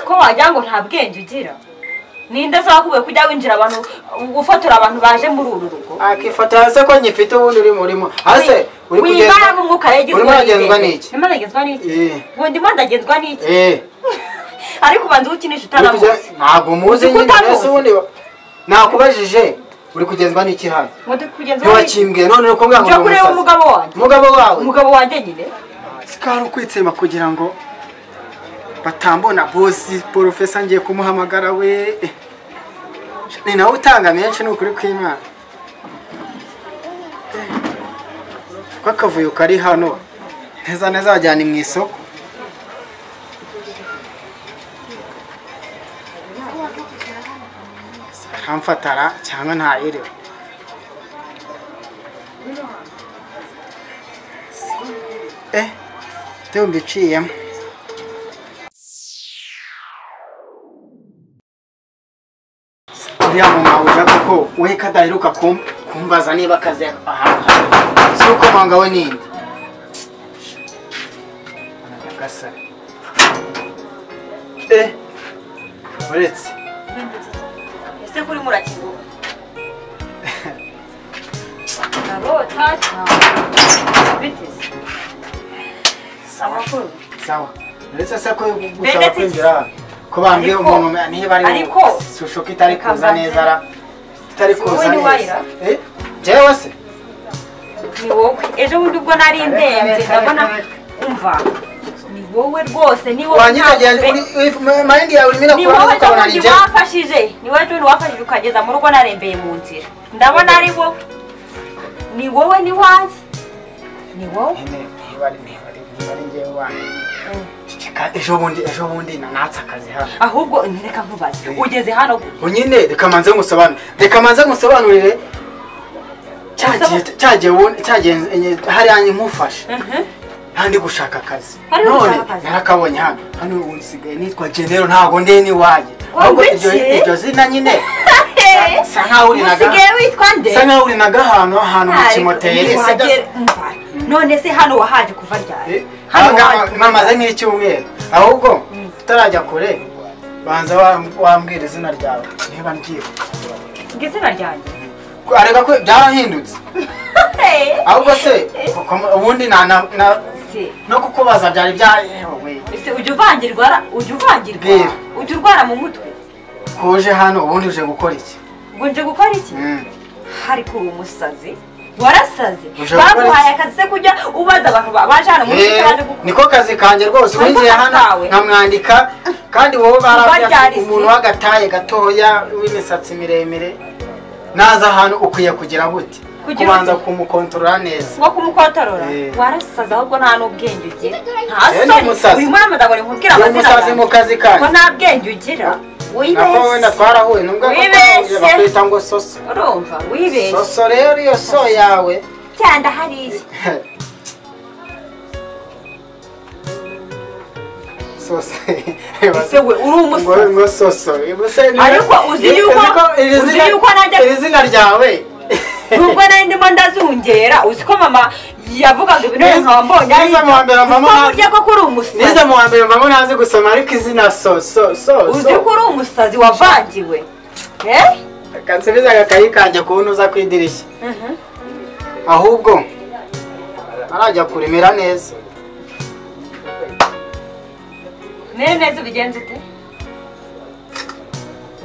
ko wagira ngo nta bwenge ugira ninde zakuwe kujya winjira abantu gufotora abantu baje muri uru rugo akifotora se ko nyifite ubundi uri murimo hase uri wibara n'umwuka urimo yagezwa uragezwa n'iki? urimo uragezwa n'iki Eh. ngo ndimo ndagezwa n'iki eh ariko ubanza ukinisha uri kujya- utaramuzi ntabwo muzi Uzi ko nyine mbese utamuzi. ubundi wa- nakubajije uri kugenzwa n'iki hano ngo ndikugenzwa n'iki ntiwakimbwiye none uri kumbwira ngo njya ni kureba umusazi umugabo wanjye umugabo wawe umugabo wanjye nyine sikari ukwitsema kugira ngo batambona bosi porofesa ngiye kumuhamagara we Eh, ni nawe utanga menshi ni ukuri kw'imana ko akavuyo kari hano neza neza wajyana mu isoko ntamfatara cyangwa ntayerewe eh Teo mbiciyemo uriya mama uja kuko we kadaheruka kum- kumbaza niba akazi ahantu hari. si uko manga we ninde nyagasani eh uretse ese kuri murakigura ndabota cyangwa biteze amakuru sawa uretse se ko gusaba Benedict. kwinjira hano. ko bambwiye Ariko- umuntu niba ari ariko- sushuka itari Reka kuza mbanze. neza ra itari Si kuza wowe ni neza wayira? eh jewe se ni wowe ejo bundi ubwo nari ndembye Kareka, kareka, ndabona umva ni wowe rwose ni wowe ntabwo- mayindi yawe urimo ni irakuramo wowe ukabona ejobundi nijye wafashije ni wowe ejobundi wafashije ukageza mu rugo narembeye mu nzira ndabona ari wowe ni wowe ni wanjye ni wowe ceceka ejo bundi ejo bundi nanatse akazi hano ahubwo ntireka nkubaze ugeze hano gute nyine reka manze ngusobanurire reka manze ngusobanurire cya gihe- cya gihe wundi- cya gihe enye- hariya nkimufashe Mhm. ntandi gushaka akazi Hari ugushaka none akazi? narakabonye hano hano ubu nsigaye nitwa genero ntabwo ndi n'iwanjye Wabwiye? ahubwo iryo iryo zina nyine Sa- sa nkaho uri na ga- usigaye witwa nde bisa nkaho uri n'agahantu ahantu mu Ariko kimoteri wagera- umva, none se hano wahaje kuva ryari hano wahaje mamaze nk'icyumweru ahubwo utarajya kure banza wa- wambwira izina ryawe niba mbyibuka igitsina ryanjye areka ko byarahindutse ahubwo se kuko mu- ubundi na- na- na- Se, no kukubaza byari byayewe ese ujya uvangirwa ra- ujya uvangirwa Mbwira. ujya urwara mu mutwe uje hano ubundi uje gukora iki ngo nje gukora iki Mm. ariko uri umusazi warasaze Uje gukora baguhaye iki? akazi se kujya ubaza abantu ba- baje hano muri Eh, baje gukora niko kazi kanjye rwose Ariko winjiye kazi hano kawe. nkamwandika kandi wowe ryari barabwira se? umuntu w'agataye gatoya w'imisatsi miremire naza hano ukwiye kugira gute Kugira kubanza gute? kumukontorora neza ngo kumukotorora Eh. warasaze ahubwo nta n'ubwenge ugira nta Eh, ni umusazi. soni uyu mwana mudabore nkubwira Uri amazina umusazi mu kazi ko kanyu nta bwenge ugira nako wenda wibeshye twarahuye nubwo Wibeshye. bakwita ngo soso urumva wibeshye soso rero iyo so yawe cyanda hariya soso ese we uri ngo umusazi ngo soso ubuse ni- Ariko uzi Iri- yuko- uzi ko iri uzi zina- yuko najya- iri zina ryawe nubwo nari ndimo ndazungera uzi ko mama yavugaga ibintu Nize- nkaba mbonye nize mu wa mbere mama ko ntazi. burya ko kuri umusazi nize mu wa mbere mama ntazi gusoma ariko izina soso uzi ko soso uri umusazi wavangiwe eh? kansubiza agakayi kanjye kuwunoza ku idirishya ahubwo arajya kuremera neza mere neza ubigenza ute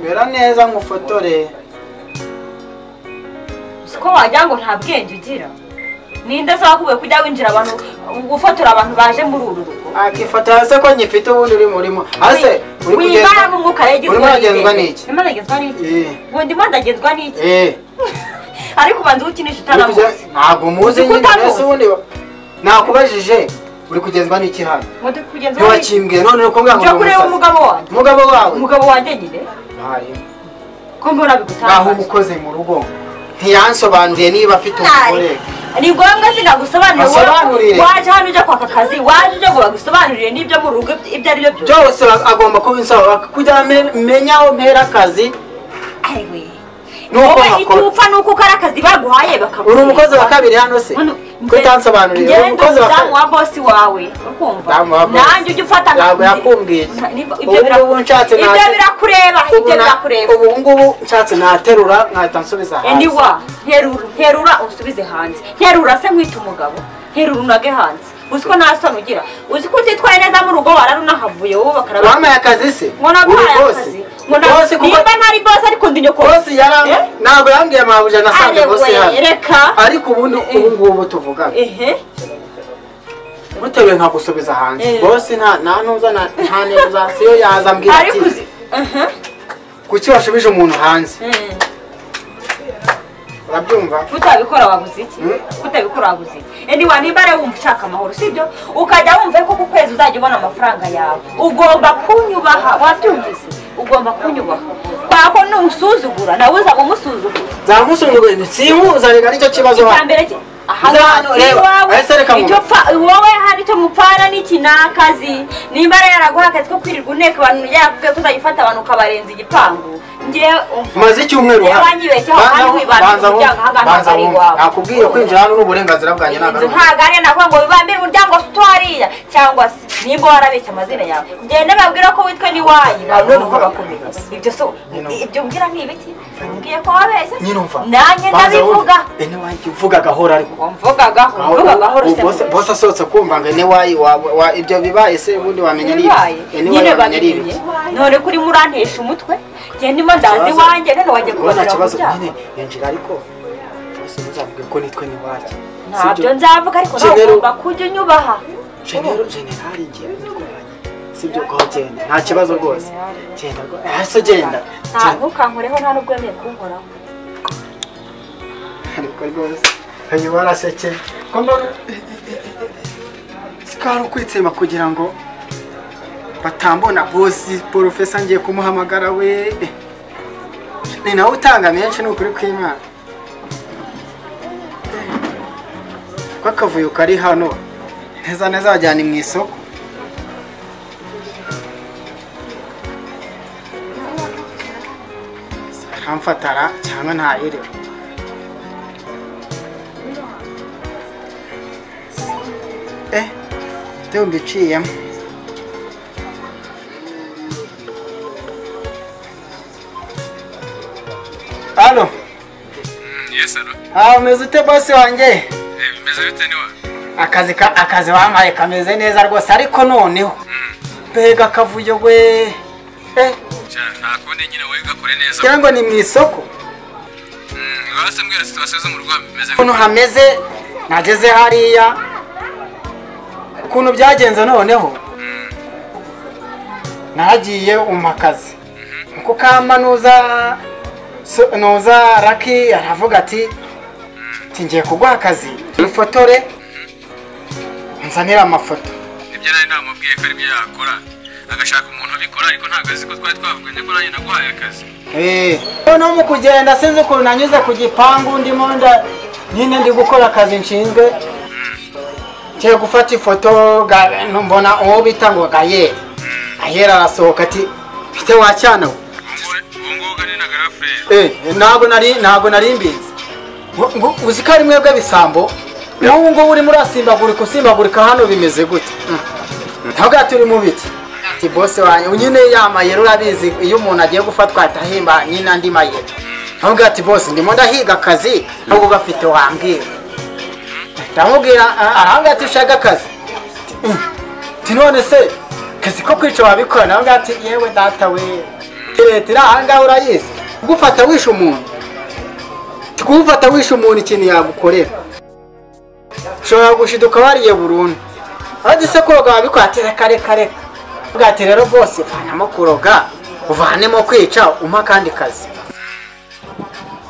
mera neza nkufotore uzi ko wagira ngo nta bwenge ugira ninde zakuwe kujya winjira abantu gufotora abantu baje muri uru rugo akifotora se ko nyifite ubundi uri murimo hase uri wibara kugenda n'umwuka yagezwa urimo uragenzwa n'iki? urimo uragenzwa n'iki Eh. ngo ndimo ndagenzwa n'iki eh ariko ubanza ukinisha uri kujya- utaramuzi ntabwo muzi Uzi ko nyine utamuzi. mbese ubundi wa- nakubajije uri kugenzwa n'iki hano ngo ndikugenzwa n'iki ntiwakimbwiye none uri kumbwira ngo njya ni kureba umusazi umugabo wanjye umugabo wawe umugabo wanjye nyine Hayi. ko mbona nkaho uba bigutangaje ukoze mu rugo ntiyansobanuriye niba afite umugore ni ngombwa sinagusobanurira Basobanurire. wowe waje hano ujya kwaka akazi waje ujya ngo bagusobanurire n'ibyo mu rugo ibyo ari byo byose byose ba- agomba kubinsaba kugira ngo amenye aho mpera akazi Aiwe. nuko wowe icyo nkakora upfa ni uko ukora akazi baguhaye bakaguha uri umukozi wa kabiri hano se ko utansobanuriye uri umukozi wa kabiri wa bosi wawe ukumva Damu wa boss. nanjye ujya ufata Ntabwo nka- yakumbwiye. Nta- nibyo- Ubu ibyo ngubu bira- nshatse ibyo ntabwo- birakureba ibyo na- birakureba ubu ngubu nshatse naterura nkahita nsubiza endi hasi wa nterura nterura unsubize hanze nterura se nkwita umugabo nterura unage hanze uzi ko nta soni ugira uzi ko utitwaye neza mu rugo wararunahavuye wowe bakaraba wampaye akazi se ngo naguhaye akazi bosi ngo na- bosi kuko nimba ntari bosi ariko ndi nyoko bosi yaram Eh? ntabwo yambwiye amabuja nasanze bosi arewe hano reka ariko ubundi Eh, eh. ubu ngubu tuvugana ehe mutewe nkagusubiza hanze Eh. bosi nta nta nuza na- nta negozasiyo yaza ambwira ariko ati uzi ehe kuki washubije umuntu hanze Mm. urabyumva kutabikora wabuze iki Mm. kutabikora wabuze iki endi wanimba rero wumva ushaka amahoro sibyo ukajya wumva ko ku kwezi uzajya ubona amafaranga yawe ugomba kunyubaha wabyumvise ugomba kunyubaha kwako nusuzugura nawe uzaba umusuzugura zamusunguye ntisimuzanira nicyo kibazo icya hano mbere ki- aha Reba, ngaha si reba, iwawe, ese reka icyo pfa- wowe hari icyo mupfana n'iki ni akazi nimba rero yaraguha akazi ko kwirirwa uneka abantu yakubwiye ko uzajya ufata abantu ukabarenza igipangu njyewe maze icyumweru Reba, hano nyibeshyeho, Banza kandi wumve, wibandira banza wumve, umuryango ahagarara banza ari wumve. iwawe. nakubwiye kwinjira hano n'uburenganzira bwanjye inzu ntabwo ntabwo ari ntabwo ngo bibambire umuryango se utuhariya cyangwa se nimba warabeshye amazina yawe ngende babwira ko witwa n'iwanyu noneho bakomeza ibyo so ibyo mbwira nk'ibiki mbwiye ko wabeshye nyirumva nanjye ndabivuga ene wanjye uvuga gahoro ariko mvugagaho mvugagaho Ubu ruse bose- bose asohotse kumva ngo ene wayi wa- wa- ibyo bibaye se ubundi wamenya ari bibaye ibi ene wayi nyine wamenya ari babimenye ibi none ko urimo urantesha umutwe ngende ndimo ndaza Ikibazo- iwanjye none wajya Ubu nta kubonera kibazo umuryango nyine yinjira ariko bose muzabwire ko nitwe ni wayi ntabyo nzavuga ariko nawe Genero- ugomba kujya unyubaha genero generali ngewe nitwe wayi sibyo ko genda nta kibazo rwose genda rwose hasi genda nta Genda. ntukankoreho nta n'ubwo wemeye kunkoraho ariko rwose uyu warasekeye ko mbona sikari ukwitsema kugira ngo batambona bosi porofesa ngiye kumuhamagara we ni nawe utanga menshi ni ukuri kw'imana ko akavuyo kari hano neza neza wajyane mu isoko aramfatara cyangwa ntayirewe Eh, deo mbiciye. Halo, Yes, alo. ah, umeze ute bose wanjye? Eh, Bimeze bite niwe? Akazi ka, akazi wampaye kameze neza rwose ariko noneho. Mbega akavuyo we. Eh, Cya nta kundi nyine wowe gakore neza. cyangwa ni mu isoko? Mm, Wase mbwira situation zo mu rugo bimeze Ukuntu bite? hameze, nageze hariya. Ukuntu byagenze noneho. nagiye umpa akazi nko kama nuza so- nuza raki aravuga ati ati ngiye kuguha akazi dufotore nzanira amafoto Nibyo nari namubwiye ko aribyo yakora. Agashaka umuntu ubikora ariko ntabwo azi ko twari twavuganye ko nanjye naguhaye akazi. Eh. noneho mu kugenda sinzi ukuntu nanyuze ku gipangu ndimo nda nyine ndi gukora akazi nshinzwe ngiye gufata ifoto ga- mbona uwo bita ngo gayeri gayeri arasohoka ati mfite wacyana we Ubu ngubu gani na garafurere. Eh, ntabwo nari ntabwo nari mbizi Ngo- ngo uzi ko ari mwebwe bisambo n'ubu ngubu urimo urasimbagurika usimbagurika hano bimeze gute ntabwo turi mu biti ati bose wanjye nyine ya mayero urabizi iyo umuntu agiye gufatwa ahita ahimba nyine andi mayero ntabwo ati bose ndimo ndahiga akazi ntabwo gafite wambwira ndamubwira arambwira ati ushaka akazi Ati, "Mm." ati none se akazi ko kwica wabikora nabwo ati yewe data we leta iri ahangaha urayizi kugufata wishe umuntu Ati, kugufata wishe umuntu ikintu yagukorera ushobora gushiduka wariye burundu abazi se koga wabikora ati reka reka reka Avuga ati rero bose vanamo kuroga uvanemo kwica umpa akandi kazi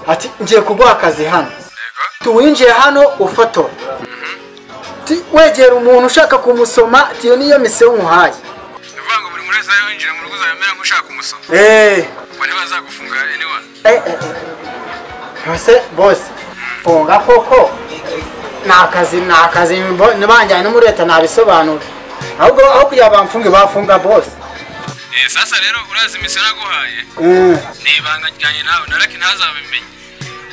ati ngiye kuguha akazi hano Yego. tuwinjiye hano ufotora Ati, wegera umuntu ushaka kumusoma ati iyo niyo misiyo nkuhaye Bivuga ngo buri wese ari winjira mu rugo uzabimera nk'ushaka umusoma. eee Ubwo ntibazagufunga anyone. bose bose funga koko ni akazi ni akazi nibanjyane no muri leta nabisobanura ahubwo aho kugira bamfunge bafunga bose Eh, sasa rero urazi imisiyo naguhaye ni ibanga ryanjye nawe naraki ntazabimenye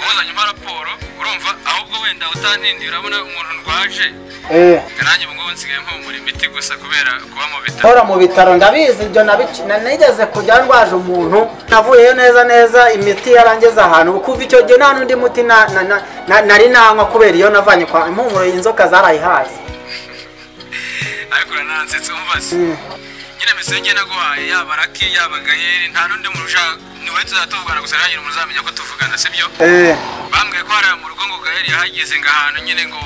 wazanye umpa raporo urumva ahubwo wenda utandindiye urabona umuntu ndwaje eh nanjye ubu ngubu nsigaye mpumura imiti gusa kubera kuba mu bitaro nkora mu bitaro ndabizi ibyo nabici- na- nigeze kujya ndwaje umuntu navuyeyo neza neza imiti yarangeze ahantu ubu kuva icyo gihe nta n'undi muti na- na- na- na- nari nanywa kubera iyo navanye kwa impumuro inzoka zarayihaye ariko uranansetse umva se Mm. nyine misiyo njye naguhaye yaba raki yaba gayeri nta n'undi muntu ushaka ni wowe tuzatuvugana gusa nta nyine umuntu uzamenya ko tuvugana sibyo eh bambwiye ko hariya mu rugo ngo gaheri yahageze ngo ahantu nyine ngo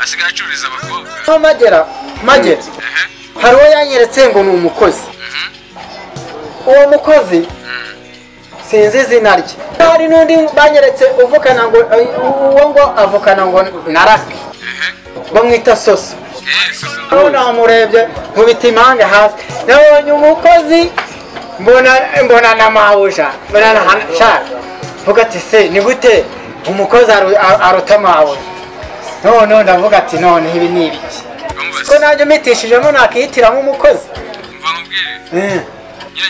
asigaye acururiza abakobwa aho magera magera ehe hari uwo yanyeretse ngo ni umukozi uwo mukozi sinzi izina rye hari n'undi banyeretse uvukana ngo uwo ngo avukana ngo narake ehe bamwita soso ehe susu ubu namurebye nkubita impanga hasi nabonye umukozi mbona mbona na mabuja mbona na shaka mvuga ati se ni gute umukozi aru- aru- aruta mabuja noneho ndavuga ati none ibi ni ibiki umva ko se nanjye mitishijemo nakihitiramo umukozi umva nkubwire nyine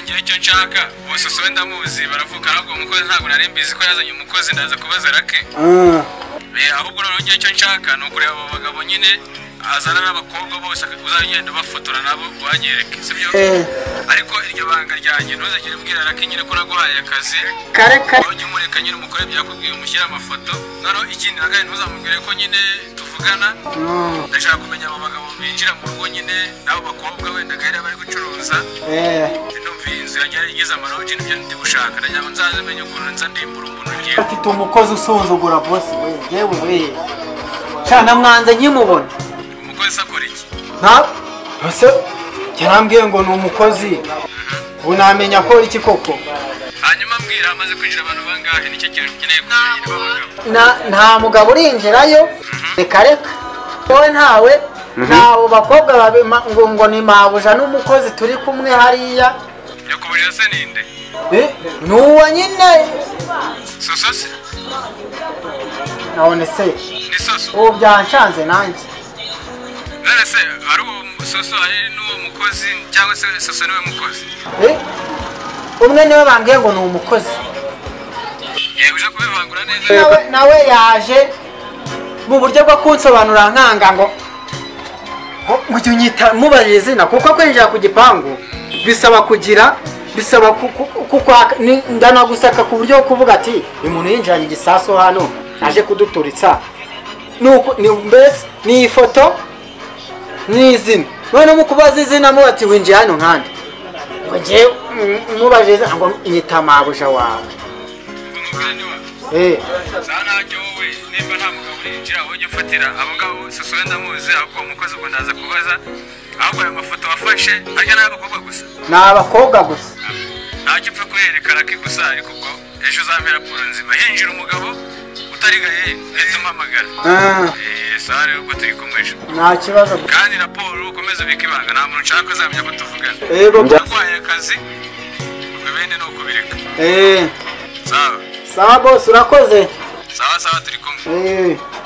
ngewe icyo nshaka uwo susu we ndamuzi baravuga ahubwo uwo mukozi ntabwo nari mbizi ko yazanye umukozi ndaza kubaza rake Eh, ahubwo noneho ngewe icyo nshaka ni ukureba abo bagabo nyine azana n'abakobwa bose uzagenda ubafotora nabo uhanyereke sibyo Eh. ariko iryo banga ryanjye ntuzagire ubwira rake nyine ko naguhaye akazi kare kare ujye umureka nyine umukore byakubwiye umushyire amafoto noneho ikindi na kandi ntuzamubwire ko nyine tuvugana ndashaka kumenya abo bagabo binjira mu rugo nyine n'abo bakobwa wenda gahera bari gucuruza Eh, numviye inzu yanjye yari igize amarogi nibyo ndi gushaka ndagira ngo nzaze menye ukuntu nza ndimbura umuntu ngewe afite umukozi usuzugura bose we yewe we cana mwanze nkimubona umukozi akora iki nta ese yarambwiye ngo ni umukozi ubu namenya ko iki koko hanyuma mbwira hamaze kwinjira abantu bangahe nicyo kintu nkeneye kumenya nyine b'abagabo Na- nta mugabo urinjirayo reka reka wowe ntawe ntawe bakobwa babi ma- ngo ngo ni mabuja n'umukozi turi kumwe hariya nyakuburira se ninde Eh, ni uwo nyine soso se none se ni soso ubu byanshanze nanjye none se ari uwo soso ari n'uwo mukozi cyangwa se soso niwe mukozi Eh, umwe niwe bambwiye ngo ni umukozi yego uje kubivangura neza nawe nawe yaje mu buryo bwo kunsobanura nkanga ngo ngo- ngo jya unyita mubarira izina kuko kwinjira ku gipangu bisaba kugira bisaba ku- ku- ku- kwaka- ni- ndanagusaka ku buryo bwo kuvuga ati uyu muntu yinjiranye igisasu hano aje kuduturitsa Nuko- ni- mbese ni ifoto ni izina noneho mu kubaza izina muba ati winjiye hano nkande ngo njyewe mm, mubajije izina ngo nyita mabuja wawe umugani Eh. za ntacyo wowe nimba nta mugabo urinjira wowe ujya ufatira abo ngabo soso wenda muzi ahubwo uwo mukozi ubwo ndaza kubaza ahubwo ayo mafoto wafashe harya nayo abakobwa gusa ni abakobwa gusa ntacyo upfa kuyerekana ko gusa ariko ubwo ejo uzamera raporo nzima hinjira umugabo utarigaye uhita umpamagara Eh, sawa rero ubwo turi kumwisha nta kibazo kandi raporo ukomeze ubike ibanga nta muntu ushaka uzamenya ko tuvugana yego ndagwaye akazi ibindi ni ukubireka Eh, sawa sawa bose urakoze sawa sawa turi kumwe Eh,